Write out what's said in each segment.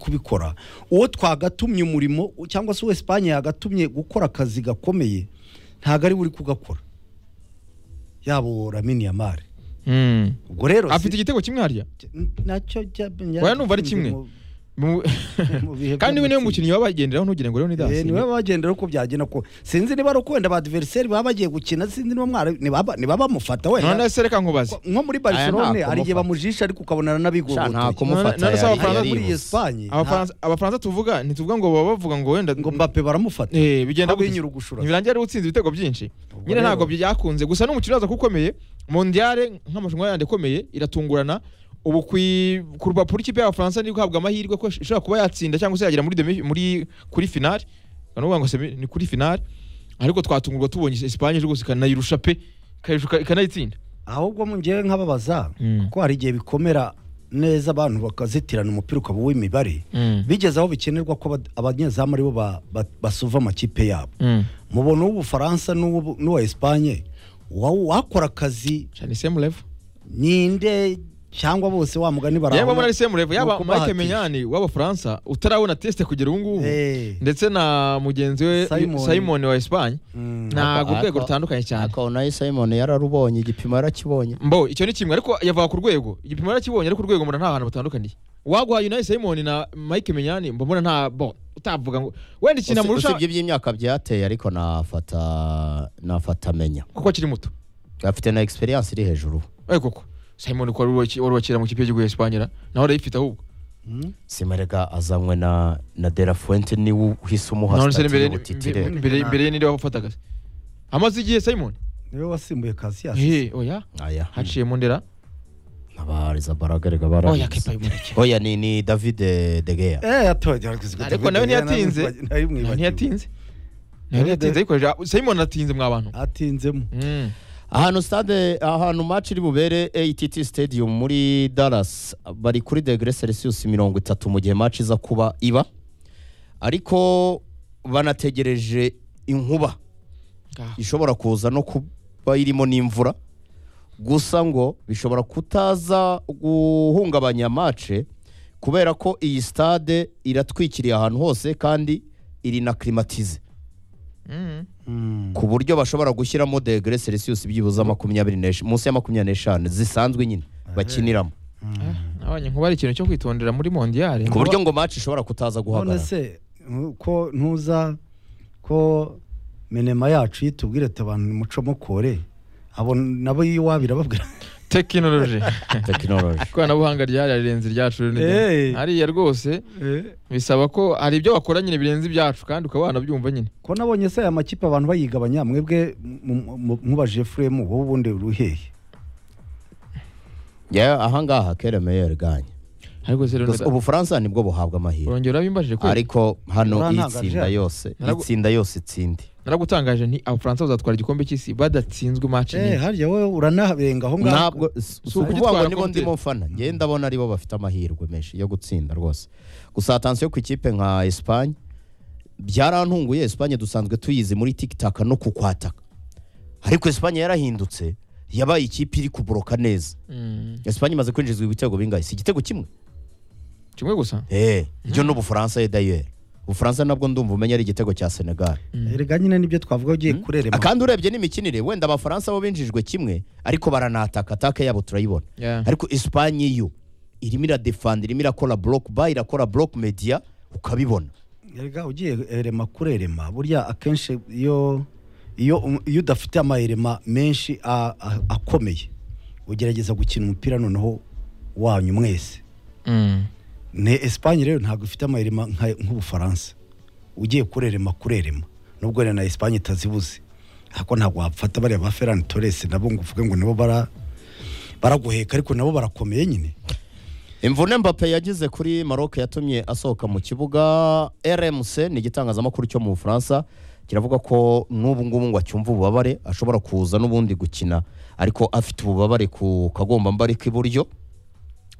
kubikora uwo twagatumye umurimo cyangwa se uwo esipanye yagatumye gukora akazi gakomeye ntabwo ari we uri kugakora yabo ramini ya mare Mm. ubwo rero si- afite igitego kimwe harya nacyo jya- Oya, numva ari kimwe. mu- Mu- mu bihe kandi we by'umukino. niwe mukinnyi baba bagenderaho ntugire ngo rero Eh, ni niwe bagendera uko byagenda ko sinzi niba ari ukwenda ba diveriseri baba bagiye gukina sinzi niba mwara nibaba- nibaba bamufata wenda none se reka nkubaze nko muri Aya barcelone nta hari igihe kumufata. bamujisha ariko ukabona Sha, nta naranabigobotoye kumufata None se yari- abafana yari muri iyi yihuse. espanye Abafaransa- abafaransa tuvuga ntituvuga ngo baba bavuga ngo wenda ngo mbape baramufata Eh, bigenda Aho gutya. binyura ugushura. ntibirangira ari utsinze ibitego byinshi Ubwo nyine ntabwo rero- byakunze gusa n'umukino uraza ko ukomeye mondiale nk'amarushanwa yandi akomeye iratungurana ubu kwi- ku rupapuro ikipe y'abafaransa ni guhabwa amahirwe ko ishobora kuba yatsinda cyangwa se yagera muri demi muri kuri finale ni ukuvuga ngo semi- ni kuri finale ariko twatungurwa tubonye Espagne ije gusa ikanayirusha pe ikayirusha- ikanayitsinda ahubwo mu ngewe nkababaza Mm. kuko hari igihe bikomera neza abantu bakazitirana umupira ukaba uw'imibare bigeze aho bikenerwa ko abad- abanyezamu aribo ba- ba- basuva amakipe yabo mubona uw'ubufaransa n'uw'ubu- n'uwa esipanye wakora akazi cyane semu level ninde cyangwa bose wa mugani yaba muri barabona semu level Ni yaba ukubahatisha. Mike Menyani w'abafaransa utarabona teste kugera ubu ngubu Eh. ndetse na mugenzi we Simon. Simon wa Espagne Mm. ntabwo Ariko- urwego ariko- rutandukanye cyane ariko nawe simon yararubonye igipimo yarakibonye mbo icyo ni kimwe ariko yavuga ku rwego igipimo yarakibonye ariko urwego mbona nta hantu batandukaniye waguhaye Unai Simon na Mike Menyani mba mbona nta bo utavuga ngo wenda ikintu Usi- amurusha usibye iby'imyaka byateye ariko nafata nafata menya kuko akiri muto afite na experience iri hejuru ariko koko Simon ko wari uwaki- wari wakira mu kipe y'igihugu ya Espagne ra, nawe arayifite ahubwo Mm. simerega azanywe na na de la fuente niwe uhise none umuha se sitati imbere y'ubutitire mbe- imbere imbere ye ninde wafata akazi amaze igihe Simon niwe wasimbuye kasiyasi eh oya aya haciyemo ndera nabariza baragarega oya barariza kepa yumureke oya ni ni david de gea eh atoje ariko nawe ntiyatinze nawe ntiyatinze nawe ntiyatinze ariko ja- Simon atinze mwa bantu atinzemo Mm. ahantu stade ahantu match iri bubere ATT Stadium muri Dallas bari kuri degré Celsius mirongo itatu mu gihe match iza kuba iba ariko banategereje inkuba Ah. ishobora kuza no kuba irimo n'imvura gusa ngo bishobora kutaza guhungabanya mace kubera ko iyi stade iratwikiriye ahantu hose kandi iri na klimatize Mm. ku buryo bashobora gushyiramo degere celsius byibuze makumyabiri n'esh- munsi ya makumyabiri n'eshanu zisanzwe nyine bakiniramo abanye nkuba ari ikintu cyo kwitondera muri mondiale ku buryo ngo mace ishobora kutaza none guhagarara se ko ntuza ko menema yacu yitubwire ati abantu mucamo kore abo nabo yiwa birababwira tekinoloji tekinoloji ikoranabuhanga ryararenze iryacu rero ni ryo. Eh. hariya rwose bisaba ko hari ibyo wakora nyine birenze ibyacu kandi ukaba wanabyumva nyine ko nabonye se aya makipe abantu bayigabanya mwebwe mu- mu- nkuba jefuremu wowe ubundi uruhehe Yeah, ahangaha kera meyer ganye ariko se rero Gusa ubufaransa nibwo buhabwa amahirwe urongera urabimbajije kubera ariko hano iyi Urantangaje. tsinda yose Naragu- iyi tsinda yose itsindi naragutangaje nti abafaransa bazatwara igikombe cy'isi badatsinzwe match eh nyine harya wowe uranaharenga aho ngaho ntabwo si si ukugitwara ukuvuga ngo nibo konti. ndimo mfana njye ndabona aribo bafite amahirwe menshi yo gutsinda rwose gusa atansiyo ku ikipe nka esipanye byarantunguye esipanye dusanzwe tuyizi muri tikitaka no kukwataka ariko esipanye yarahindutse yabaye ikipe iri kuboroka neza Mm. esipanye imaze kwinjizwa ibitego bingahe si igitego kimwe kimwe gusa eee ibyo ni ubufaransa ye dayeri ubufaransa nabwo ndumva umenya ari igitego cya senegal erega nyine nibyo twavuga ugiye kurerema kandi urebye n'imikinire wenda abafaransa bo binjijwe kimwe ariko baranataka atake yabo turayibona Yeah. ariko esipanye yo irimo iradefanda irimo irakora boroke bayi irakora boroke mediya ukabibona erega ugiye erema kurerema burya akenshi iyo iyo um- iyo udafite amayerema menshi a- a- akomeye ugerageza gukina umupira noneho wanyu mwese Mm. ne Espagne rero ntabwo ifite amayerema nka- nk'ubufaransa ugiye kurerema kurerema nubwo rero na Espagne itazibuze ariko ntabwo wafata bariya ba Ferran Torres nabo ngo uvuge ngo nabo bara baraguheka ariko nabo barakomeye nyine imvune mbappe yagize kuri maroc yatumye asohoka mu kibuga rmc ni igitangazamakuru cyo mu bufaransa kiravuga ko n'ubu ngubu ngo acyumva ububabare ashobora kuza n'ubundi gukina ariko afite ububabare ku kagombambari k'iburyo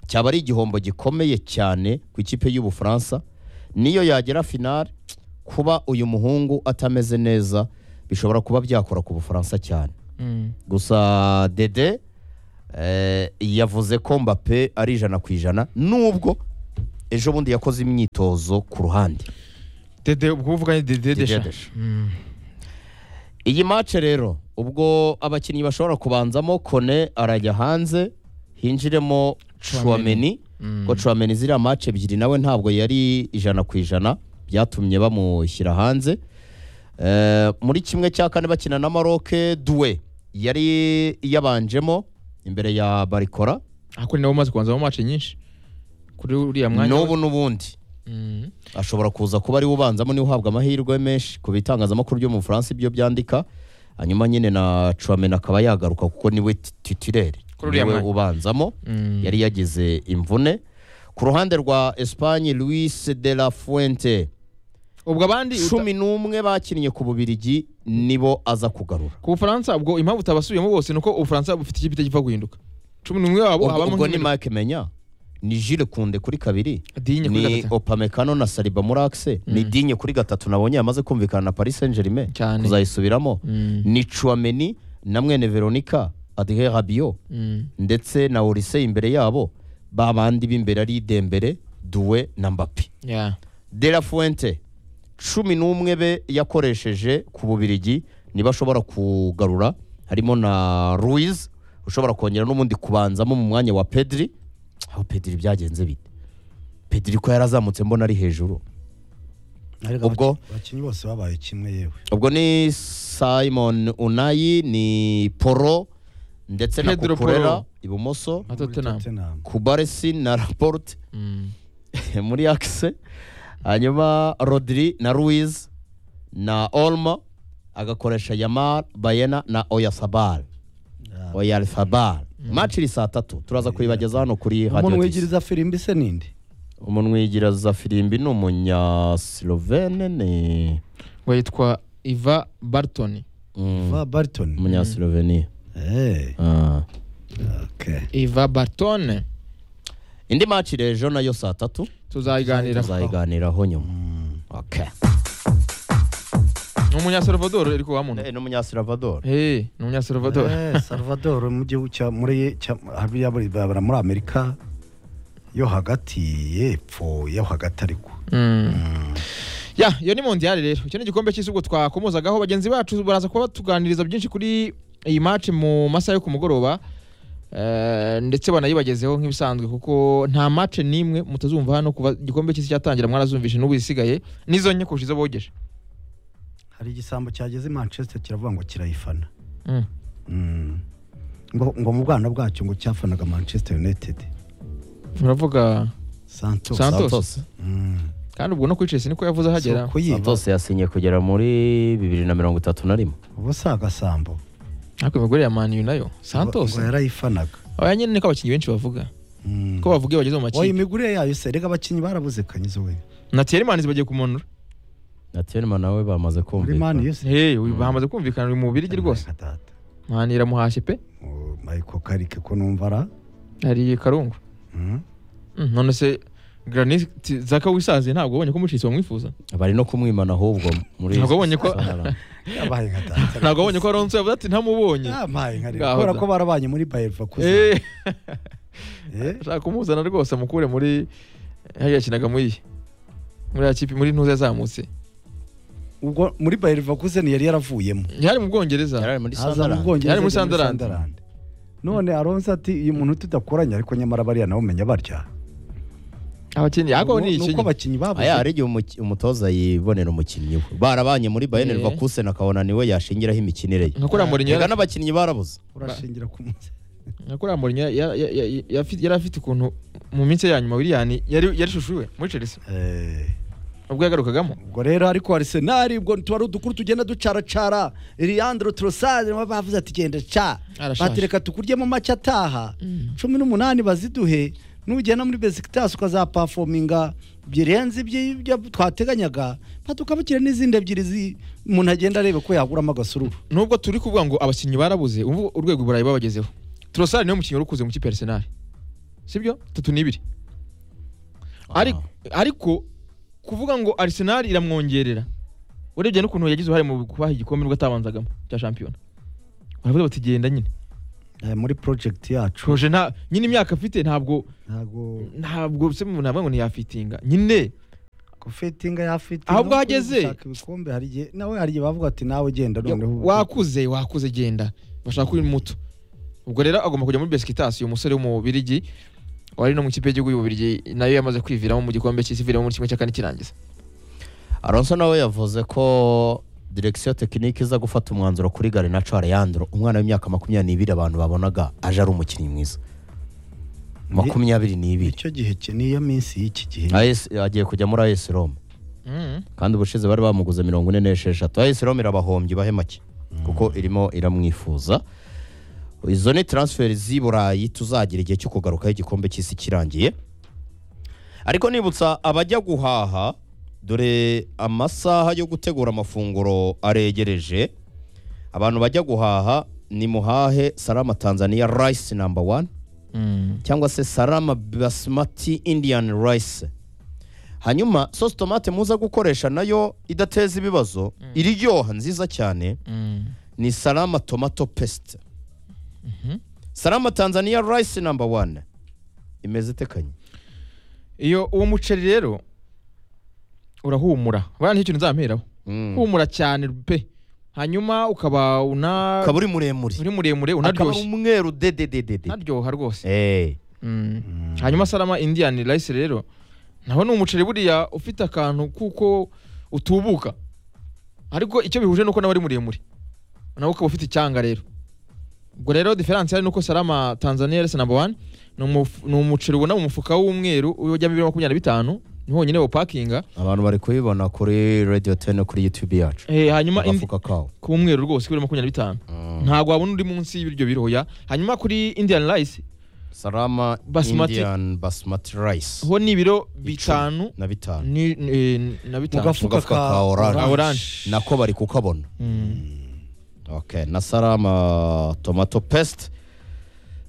cyaba ari igihombo gikomeye cyane ku ikipe y'ubufaransa niyo yagera finale kuba uyu muhungu atameze neza bishobora kuba byakora ku bufaransa cyane Mm. gusa dede eh, yavuze ko mbappe ari ijana ku ijana nubwo ejo bundi yakoze imyitozo ku ruhande dede ubwo uvuga ni dede Didier desha Deschamps. iyi mace rero ubwo abakinnyi bashobora kubanzamo kone arajya hanze hinjiremo Tchouameni. Chouameni ko Chouameni ziriya mace ebyiri nawe ntabwo yari ijana ku ijana byatumye bamushyira hanze Eh, muri kimwe cya kane bakina na maroke duwe yari yabanjemo imbere ya barikora ariko ni nabo umaze kubanza mu mace nyinshi kuri uriya mwanya n'ubu n'ubundi Mm. ashobora kuza kuba ariwe ubanzamo niwe uhabwa amahirwe menshi ku bitangazamakuru byo mu bufaransa ibyo byandika hanyuma nyine na Chouameni akaba yagaruka kuko niwe titirere Kuri uriya niwe mwanya. ubanzamo Mm. yari yagize imvune ku ruhande rwa Espagne Luis de la Fuente ubwo abandi uta- cumi n'umwe bakinnye ku Bubirigi nibo aza kugarura ku bufaransa ubwo impamvu utabasubiyemo bose ni uko ubufaransa bufite ikipe itagipfa guhinduka cumi n'umwe wabo ubwo habamo ubwo ni nk'iminota- Mike Menya ni Jules Kunde kuri kabiri Digne kuri ni gatatu. Opamecano na Saliba muri axe ni Digne kuri gatatu nabonye yamaze kumvikana na Paris Saint-Germain Cyane. kuzayisubiramo Mm. ni Chouameni na mwene Veronica Adrien Rabiot Mm. ndetse na Olise imbere yabo ba bandi b'imbere ari Dembele Doué na Mbappé Yeah. De La Fuente cumi n'umwe be yakoresheje ku Bubirigi niba ashobora kugarura harimo na Ruiz ushobora kongera n'ubundi kubanzamo mu mwanya wa Pedri aho Pedri byagenze bite Pedri ko yarazamutse mbona ari hejuru Ariko Ubwo? abaki- abakinnyi bose babaye kimwe yewe ubwo ni Simon Unai ni Poro ndetse na Pedro Cucurella Porro. ibumoso na Tottenham Tottenham. Kubaresi na Laporte Mm. muri akise hanyuma rodiri na ruiz na olmo agakoresha yamar bayena na oyasabal Ah. oyasabal maci iri saa tatu turaza kuyibagezaho hano kuri umuntu hadiyo wigiriza firimbi se ninde umuntu wigiraza firimbi ni umunyasilovene ni ngo yitwa iva bartoni Mm, va Barton umunyasiloveniya eh Ah. okay iva bartone indi maci rero ejo nayo saa tatu tuzayiganira tuzayiganiraho nyuma Okay. ni umunyasalvador uri kubamuna Eh, ni umunyasilvador hey ni umunyasalvador Eh, Salvador mu gihugu cya muri cya hariya muri- bara muri Amerika yo hagati yepfo yo hagati ariko ya iyo ni mondiale rero icyo ni igikombe cy'isi ubwo twakomozagaho bagenzi bacu baraza kuba batuganiriza byinshi kuri iyi match mu masaha yo ku mugoroba Eh, ndetse banayibagezeho nk'ibisanzwe kuko nta match n'imwe mutazumva hano kuva igikombe cy'isi cyatangira mwarazumvishe n'ubu isigaye n'izo nke kurusha izo bogeje hari igisambo cyageze i Manchester kiravuga ngo kirayifana Mm. Mm. ngo ngo mu bwana bwacyo ngo cyafanaga Manchester United uravuga Santos Santos. santos Mm. kandi ubwo no kuri Chelsea niko yavuze So, ahagera kuyiba santos yasinye kugera muri bibiri na mirongo itatu na rimwe ubu si agasambo ariko imigore ya Man U nayo Santos ngo yarayifanaga oya nyine niko abakinnyi benshi bavuga Mm. ko bavuga iyo bageze mu oya makipe imigurire yayo se rega abakinnyi barabuze kanyizo we na Thierry Manzi bagiye kumunura na Tierman nawe bamaze muri mani kumvikana yose hey uyu bamaze kumvikana uri mu birigi rwose Data. Man iramuhashye pe Oh, Michael Carrick ko numva ara hari karungu Mm. Mm, none se Granit Zaka wisaziye ntabwo wabonye ko mucitse bamwifuza bari no kumwimana ahubwo muri Ntabwo abonye ko- Santarama. yabaye nka data ntabwo wabonye ko Alonso yavuze ati ntamubonye yabaye nka data Ngaho kubera da. ko barabanye muri Bayer Leverkusen Eh, Eh, ashaka kumuzana rwose amukure muri hariya yakinaga muri iyi muri ya kipe muri ntuza yazamutse ubwo muri Bayer Leverkusen yari yaravuyemo yari mu Bwongereza Yarari muri aza mu Santarama. Bwongereza Yari muri ajya Sunderland. Sunderland. none Alonso ati uyu muntu tudakoranye ariko nyamara bariya nawe umenya barya abakinnyi ariko ni Nuko- nuko ikinnyi abakinnyi babuze aya hari igihe umuki- umutoza yibonera umukinnyi we barabanye muri bayern Eh. leverkusen akabona niwe yashingiraho imikinire ye nka kuriya Mourinho reka n'abakinnyi barabuze urashingira ku munsi nka kuriya Mourinho ya- ya- ya- yafi- yari afite ukuntu mu minsi ye ya nyuma Willian yari yarishushuwe muri Chelsea Eh, ubwo yagarukagamo ubwo rero ariko Arsenal ubwo tuba ari udukuru tugenda ducaracara Leandro Trossard niwe bavuze ati genda ca Arashaje. bati reka tukuryemo make ataha Mm. cumi n'umunani baziduhe nugenda muri Besiktas ukazapafominga birenze ibyo twateganyaga batukabukire n'izindi ebyiri zi- umuntu agenda arebe ko yaguramo agasururu nubwo turi kuvuga ngo abakinnyi barabuze umva urwego i burayi babagezeho turasari niwe mukinnyi wari ukuze mu kipe ya arsenal sibyo tatu n'ibiri Ari- ariko kuvuga ngo arsenal iramwongerera urebye n'ukuntu yagize uruhare mu kubaha igikombe nubwo atabanzagamo cya shampiyona baravuga bati genda nyine Eh, muri project yacu Proje nta nyine imyaka afite ntabwo ntabwo ntabwo se mu ntabwo ngo ntiyafitinga nyine gufetinga yafite Aho nubwo bwageze? gushaka ibikombe hari igihe nawe hari igihe bavuga ati nawe genda noneho wakuze wakuze genda bashaka uri muto ubwo rero agomba kujya muri Besikitasi uyu musore w'umubirigi wari no mu ikipe y'igihugu y'ububirigi nayo yamaze kwiviramo mu gikombe cy'isi iviramo muri kimwe cya kane kirangiza Alonso nawe yavuze ko direkisiyo tekinike iza gufata umwanzuro kuri Garinacho Alejandro umwana w'imyaka makumyabiri n'ibiri abantu babonaga aje ari umukinnyi mwiza makumyabiri n'ibiri icyo gihe cye niyo minsi y'iki gihe AS agiye kujya muri AS Roma kandi ubushize bari bamuguze mirongo ine n'esheshatu AS Roma irabahombye ibahe make kuko irimo iramwifuza izo ni transfer z'i Burayi tuzagira igihe cyo kugarukaho igikombe cy'isi kirangiye ariko nibutsa abajya guhaha dore amasaha yo gutegura amafunguro aregereje abantu bajya guhaha ni muhahe salama tanzania rice number one cyangwa se salama basmati indian rice hanyuma sosi tomate muza gukoresha nayo idateza ibibazo iryoha nziza cyane ni salama tomato paste salama tanzania rice number one imeze itekanye iyo uwo muceri rero urahumura buriya nicyo kintu nzamperaho humura cyane pe hanyuma ukaba una ukaba uri muremure uri muremure akaba ari unaryoshye umweru dedededede unaryoha rwose Eh, Mm. hanyuma salama indian rice rero naho ni umuceri buriya ufite akantu kuko utubuka ariko icyo bihuje nuko nawe ari muremure nawe ukaba ufite icyanga rero ubwo rero diferanse hari nuko salama tanzania rese namba wani ni umuf- ni umuceri ubona mu mufuka w'umweru ujyamo ibiro makumyabiri na bitanu ni honyine wopakinga abantu bari kubibona kuri radio 10 kuri youtube yacu Eh, hanyuma indi- agafuka kawo k'umweru rwose k'ibiro makumyabiri na bitanu ntabwo wabona undi munsi y'ibiryo biroya hanyuma kuri indian rice salama Basmati. indian basmati rice ho ni ibiro Icumi bitanu na bitanu ni, ni, na bitanu gafuka ka orange. Ka orange. nako bari kukabona okay. na salama tomato paste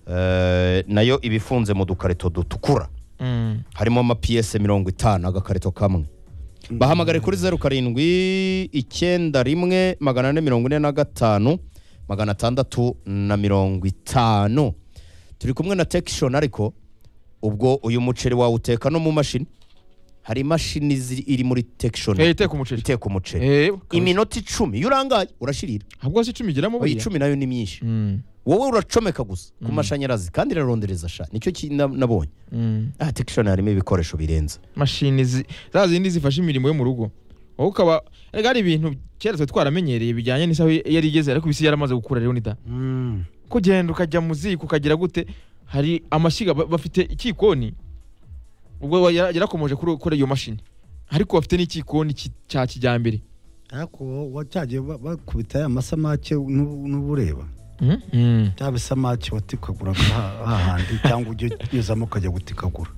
eh, nayo iba ifunze mu dukarito dutukura Mm. harimo amapiyese mirongo itanu agakarito kamwe bahamagare kuri zeru karindwi icyenda rimwe magana ane mirongo ine na gatanu magana atandatu na mirongo itanu turi kumwe na tekishoni ariko ubwo uyu muceri wawuteka no mu mashini hari imashini ziri- iri muri tekishoni Eh, iteka umuceri iteka umuceri Eh, iminota icumi iyo urangaye urashirira ahubwo si icumi igeramo iyi buriya icumi nayo ni myinshi Mm, wowe uracomeka gusa ku mashanyarazi kandi irarondereza sha nicyo ki- na- nabonye mm. aha tekishoni harimo ibikoresho birenze mashini zi- za zindi zifasha imirimo yo mu rugo wowe ukaba erega hari ibintu kera twari twaramenyereye bijyanye n'isaha iyo yari igeze ariko isi yaramaze gukura rero nida Mm. kugenda ukajya mu ziko ukagira gute hari amashyiga ba- bafite ikikoni ubwo wa- yara- yarakomoje kuri kuri iyo mashini ariko bafite n'ikikoni ki- cya kijyambere ariko wacyagiye ba- bakubita ya masamake n'ubu n'ubu ureba Mm, mm. bya bisamake watikaguraga ha- hahandi cyangwa ujya unyuzamo ukajya gutikagura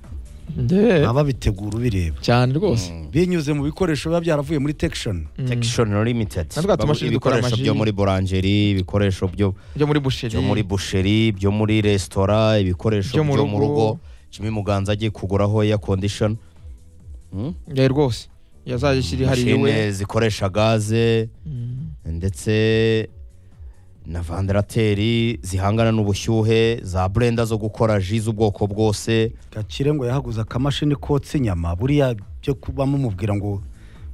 Nde- baba babitegura ubireba cyane rwose binyuze mu bikoresho biba byaravuye muri tekishoni Mm. Textion Limited. Na twa tumashini dukora ibikoresho byo amajini. muri boulangerie, ibikoresho byo byo muri busheri byo muri boucherie, byo muri restaurant, ibikoresho Byo mu byo mu rugo. rugo. Jimmy Muganza agiye kuguraho air condition. Hmm? Eh, rwose yazajya ishyira hariya iwe Mashine zikoresha gaze ndetse na vandarateri zihangana n'ubushyuhe za blender zo gukora ji z'ubwoko bwose gakire ngo yahaguze akamashini kotsa inyama buriya byo kuba mumubwira ngo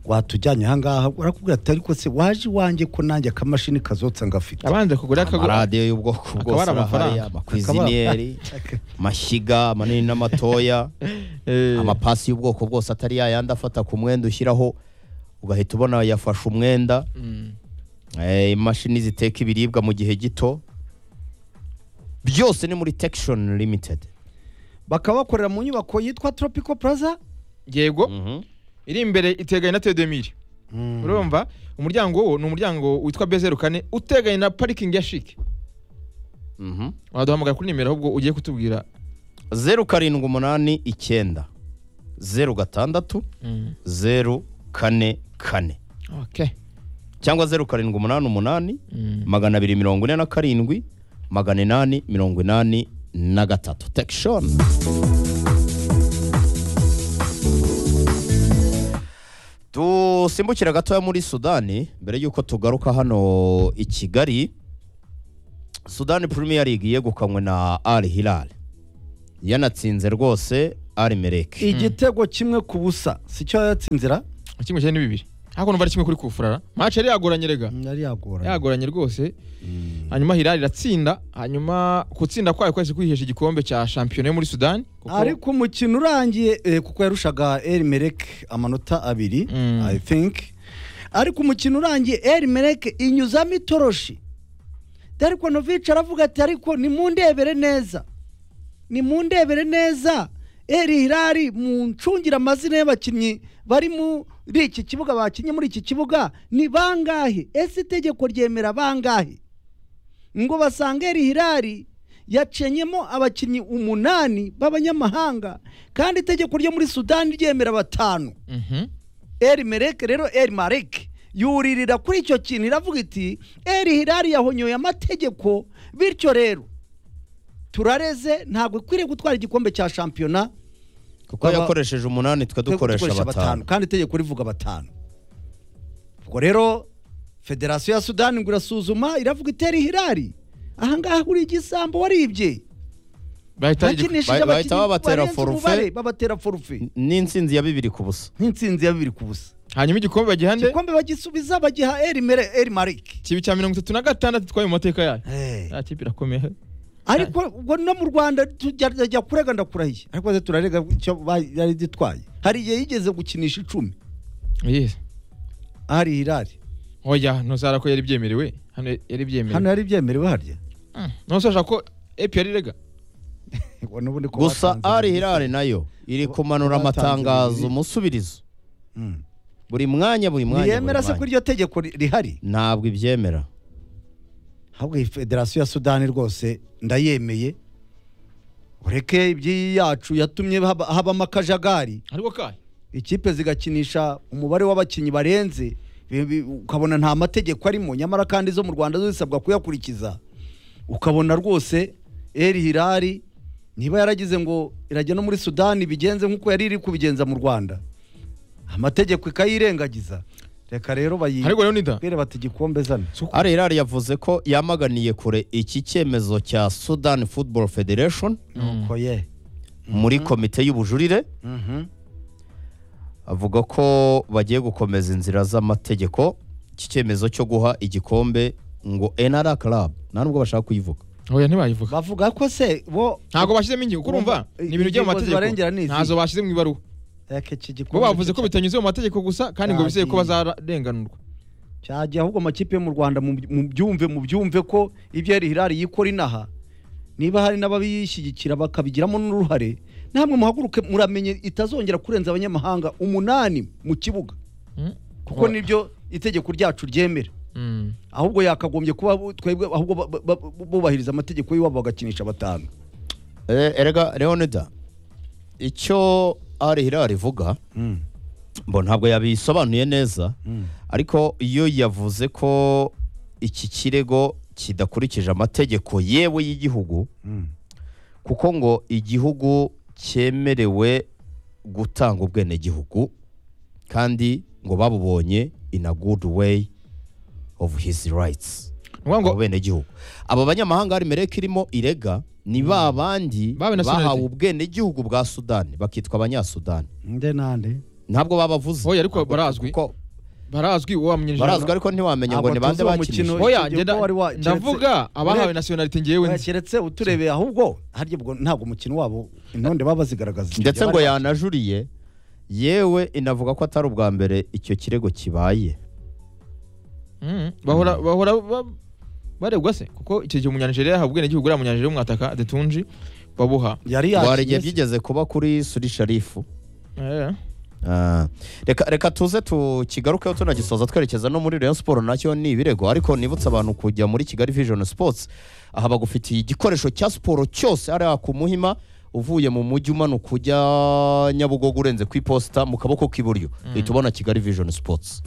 watujyanye ahangaha arakubwira ati ariko se waje iwanjye ko nanjye akamashini kazotsa ngafite abanza kugura akagura amaradiyo y'ubwoko Akaba bwose ari amafaranga. arahari amakwiziniyeri amashyiga manini n'amatoya Eh, amapasi y'ubwoko bwose atari yayandi afata ku mwenda ushyiraho ugahita ubona yafashe umwenda mm. eh, imashini ziteka ibiribwa mu gihe gito byose ni muri tekishoni limitedi bakaba bakorera mu nyubako yitwa tropico plaza yego iri imbere iteganye na tedemiri urumva umuryango wo ni umuryango witwa bezeru kane uteganye na parikingi ya shike waduhamagara kuri nimero ahubwo ugiye kutubwira zeru karindwi umunani icyenda zeru gatandatu zeru kane kane okay cyangwa zeru karindwi umunani umunani Mm. magana abiri mirongo ine na karindwi magana inani mirongo inani na gatatu tekishoni dusimbukira gatoya muri sudani mbere y'uko tugaruka hano i kigali sudani premier league yegukanywe na al hilal yanatsinze rwose al mereke igitego kimwe ku busa si cyo yatsinzira kimwe cyane ni bibiri ariko numva ari kimwe kuri kufurara match yari yagoranye rega yari yagoranye yagoranye rwose Mm. hanyuma hilali iratsinda hanyuma gutsinda kwayo kwahise kwihesha igikombe cya shampiyona yo muri sudani kuko- ariko umukino urangiye eh, kuko yarushaga El Merek amanota abiri Mm. i think ariko umukino urangiye El Merek inyuzamo itoroshi Darko Novic aravuga ati ariko nimundebere neza nimundebere neza El Hilal muncungire amazina y'abakinnyi bari muri iki kibuga bakinnye muri iki kibuga ni bangahe ese itegeko ryemera bangahe ngo basange eri hirari yacenyemo abakinnyi umunani b'abanyamahanga kandi itegeko ryo muri sudani ryemera batanu Mhm. eri mereke rero eri mareke yuririra kuri icyo kintu iravuga iti eri hirari yahonyoye amategeko bityo rero turareze ntabwo ikwiriye gutwara igikombe cya shampiyona kuko Baba- yakoresheje umunani twe dukoresha batanu kandi itegeko rivuga batanu ubwo rero federasiyo ya sudani ngo irasuzuma iravuga iteri hirari ahangaha uri igisambo waribye bahita bahita bakinishije abakinnyi babatera barenze forfait. umubare, babatera forufe n'intsinzi ya bibiri ku busa nk'insinzi ya bibiri ku busa hanyuma igikombe bagiha nde igikombe bagisubiza bagiha eri mere eri marike kibi cya mirongo itatu na gatandatu twaye mu mateka yayo Eh, ya kipe irakomeye ariko ubwo no mu rwanda tujya jya kurega ndakurahiye ariko se turarega icyo ba- yari gitwaye hari igihe yigeze gukinisha icumi yes hari hirari oya ntuzara ko yari byemerewe hano yari byemerewe hano yari byemerewe harya Mm. nonse ashaka ko epi yari rega Ubwo n'ubundi ko gusa batanze al bibiri. hilal nayo iri Ko- kumanura ko batanze amatangazo bibiri. umusubirizo Mm. buri mwanya buri mwanya buri ntiyemera se ko mwanya. iryo tegeko ri- rihari ntabwo ibyemera ahubwo iyi federasiyo ya sudani rwose ndayemeye ureke iby'iyi yacu yatumye haba- habamo akajagari ariko kahe ikipe zigakinisha umubare w'abakinnyi barenze bi- bi- ukabona nta mategeko arimo nyamara kandi zo mu rwanda zo zisabwa kuyakurikiza ukabona rwose eri hirari niba yaragize ngo irajya no muri sudani bigenze nk'uko yari iri kubigenza mu rwanda amategeko ikayirengagiza reka rero bayi ariko leonida bere bati igikombe zana al hilal yavuze ko yamaganiye kure iki cyemezo cya sudan football federation nuko ye muri komite y'ubujurire Mhm. avuga ko bagiye gukomeza inzira z'amategeko iki cyemezo cyo guha igikombe ngo enara club nta nubwo bashaka kuyivuga oya ntibayivuga bavuga ko se bo ntabwo bashyizemo ingingo kuko urumva ni ibintu byo mu Ingingo mategeko zibarengera ni izi. ntazo bashyize mu ibaruwa reka iki bo gikombe bavuze ko bitanyuze mu mategeko gusa kandi ngo bizeye ko Yagiye. bazarenganurwa cyajya ahubwo amakipe yo mu rwanda mu mu byumve mu byumve ko ibyo yari hirari yikora inaha niba hari n'ababishyigikira bakabigiramo n'uruhare namwe muhaguruke muramenye itazongera kurenza abanyamahanga umunani mu kibuga Mm. kuko nibyo itegeko ryacu ryemera Mm. ahubwo yakagombye kuba bu- twebwe ahubwo ba- ba- ba- bubahiriza amategeko y'iwabo bagakinisha batanu Eh, erega leonida icyo ari hilal ivuga mbo ntabwo yabisobanuye neza ariko iyo yavuze ko iki kirego kidakurikije amategeko yewe y'igihugu kuko ngo igihugu cyemerewe gutanga ubwenegihugu kandi ngo babubonye in a good way of his rights Ni ukuvuga ngo abo benegihugu abo banyamahanga hari mereka irimo irega ni ba bandi Babe nationality. bahawe ubwenegihugu bwa sudani bakitwa abanyasudani nde nande ntabwo babavuze Oya, ariko Ntabwo- barazwi. kuko barazwi wamenyeje barazwi ariko ntiwamenya ngo Ntabwo ni bande tuzi uwo bakinishije mukino- oya Icyo njye gihe nda- wari wa- ndavuga keretse- abahawe Ure- nationality njyewe nzi keretse uturebeye ahubwo harya ubwo ntabwo umukino wabo intonde baba bazigaragaza ndetse ngo yanajuriye yewe inavuga ko atari ubwa mbere icyo kirego kibaye Mm. bahora bahora ba- baregwa se kuko icyo gihe umunyanijeriya yahawe ubwenegihugu uriya munyanijeriya w'umwataka detunji babuha yari hari igihe yakiye byigeze kuba kuri suri sharifu Eh. Ah, reka reka tuze tukigarukeho tunagisoza twerekeza no muri Rayon Sport nacyo ni ibirego ariko nibutse abantu kujya muri Kigali Vision Sports aha bagufitiye igikoresho cya siporo cyose ari ku Muhima uvuye mu mujyi umanuka ujya Nyabugogo urenze ku iposita mu kaboko k'iburyo uhita ubona Kigali Vision Sports